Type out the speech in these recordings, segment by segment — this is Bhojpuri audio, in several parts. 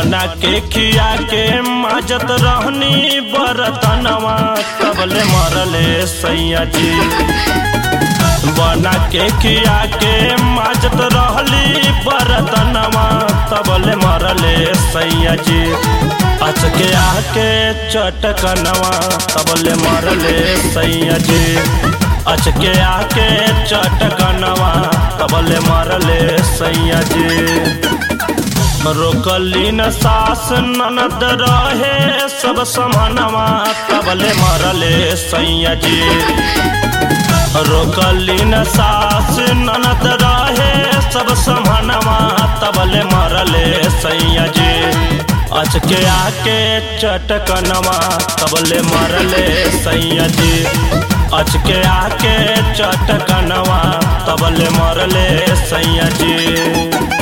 बना के खिया के माजत रहनी बरतनवा तबले मरले सैया जी बना के खिया के माजत रहली बरतनवा तबले मरले सैया जी अचके आके चटकनवा तबले मरले सैया जी अचके आके चटकनवा तबले मरले सैया जी रोकली न सास ननद रहे सब समानवा तबले मरले सैया जी रोकली न सास ननद रहे सब समानवा तबले मरले सैया जी अचके आके चटकनवा तबले मरले सैया जी अचके आके चटकनवा तबले मरले सैया जी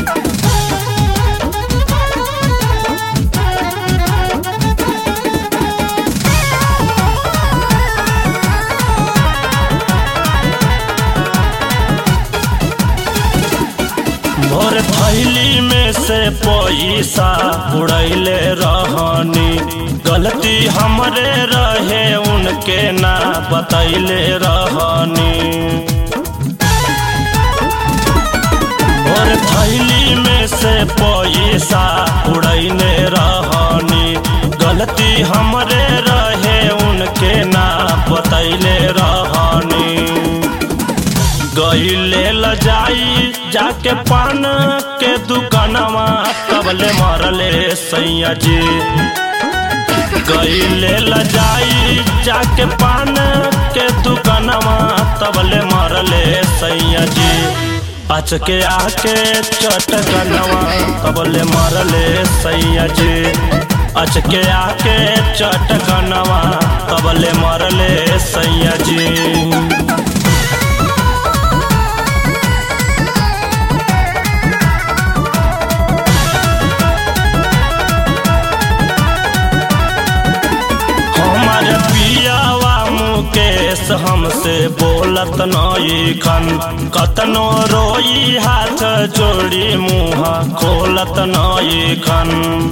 भोर थैली में से पैसा उड़ैले रहनी गलती हमरे रहे उनके ना बतैले रहनी भोर थैली में से पैसा उड़ैले रहनी गलती हमरे रहे उनके ना बतैले रहनी गईले लजाई जाके पान के दुकानवा तबले मरले सैया जी गईले लजाई जाके पान के दुकानवा तबले मरले सैया जी अचके आके चटकनवा तबले मरले सैया जी अचके आके चटकनवा तबले मरले सैया जी हमार पियावा मुकेश हमसे बोलत नई खन कतनो रोई हाथ जोड़ी मुँह खोलत नई खन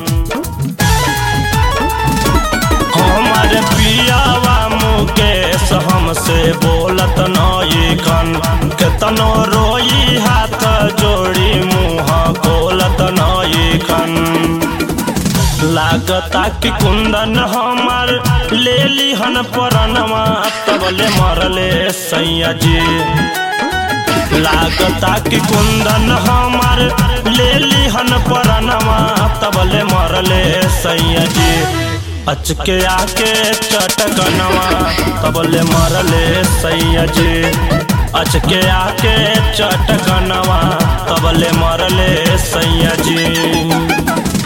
हमार पियावा मुकेश हमसे बोलत नई खन कतनो रोई हाथ जोड़ी मुँह खोलत नई खन लागता कि कुंदन हमार ले लिहन परनवा तबले मरले सैया जी लागता कि कुंदन हमार ले लिहन परनवा तबले मरले सैया जी अचके आके चटकनवा तबले मरले सैया जी अचके आके चटकनवा तबले मरले सैया जी